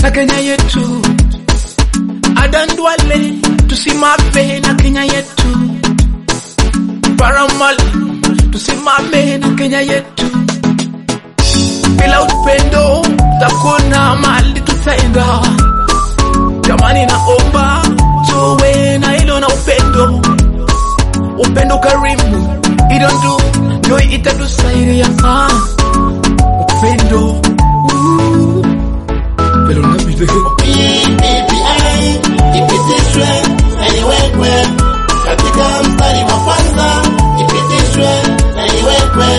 na Kenya yetu. Adan Duale tusimame na Kenya yetu. Paramali tusimame na Kenya yetu. Bila upendo takuna mali tutaenda. Jamani, naomba tuwe na hilo na upendo, upendo karimu, hilo ndio ndio itatusaidia ah, upendo uh, pero na vile BBI ipitishwe na iwekwe katika mstari wa kwanza, ipitishwe na iwekwe.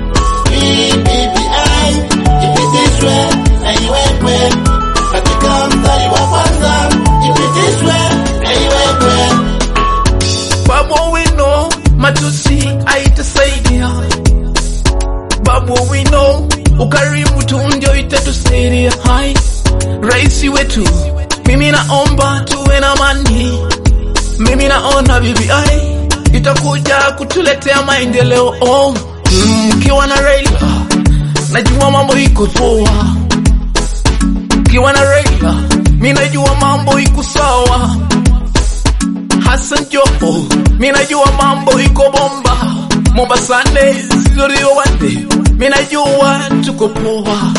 BBI ipitishwe na iwekwe katika mstari wa kwanza, ipitishwe na iwekwe. Babu wino matusi aitasaidia. Babu wino ukarimu tu ndio itatusaidia. Hai, rais wetu, mimi naomba tuwe na amani. Mimi naona BBI itakuja kutuletea maendeleo. Oh, mkiwa na Raila najua mambo iko poa. Mkiwa na Raila mimi najua mambo iko sawa. Hassan Joho, mi najua mambo iko bomba. Mombasane, Silorio Wande, mi najua tuko poa.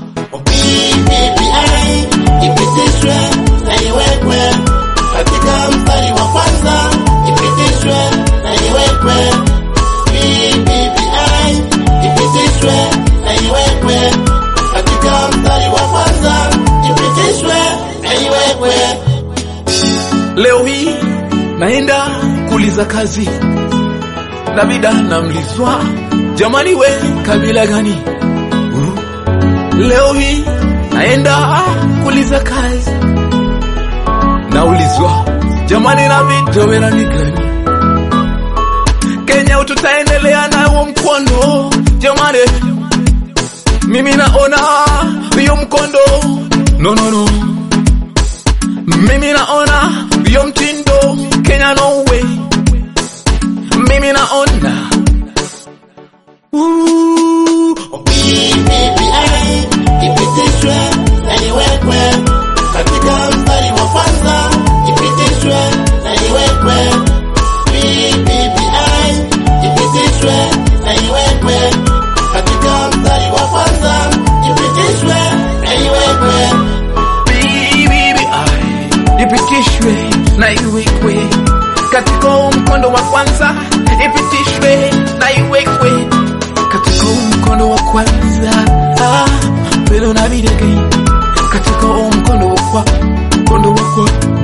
BBI ipitishwe na iwekwe katika mstari wa kwanza, ipitishwe na iwekwe. BBI ipitishwe na iwekwe katika mstari wa kwanza, ipitishwe na iwekwe. Leo hii naenda kuuliza kazi, Davida namlizwa, jamani we kabila gani? Uh. Leo hii naenda kuuliza kazi, naulizwa, jamani David wewe ni gani? Kenya tutaendelea na huo mkondo jamani, mimi naona hiyo mkondo no, no, no. Mimi naona hiyo mtindo Kenya no way. Mimi naona Ooh, BBI ipitishwe na iwekwe katika mstari wa kwanza, ipitishwe na iwekwe. BBI ipitishwe na iwekwe katika mstari wa kwanza, ipitishwe na iwekwe. BBI ipitishwe na iwekwe katika huu mkondo wa kwanza, ipitishwe na iwekwe katika huu mkondo wa kwanza. Ah, vile unavidege katika huu mkondo wa kwa mkondo wa kwa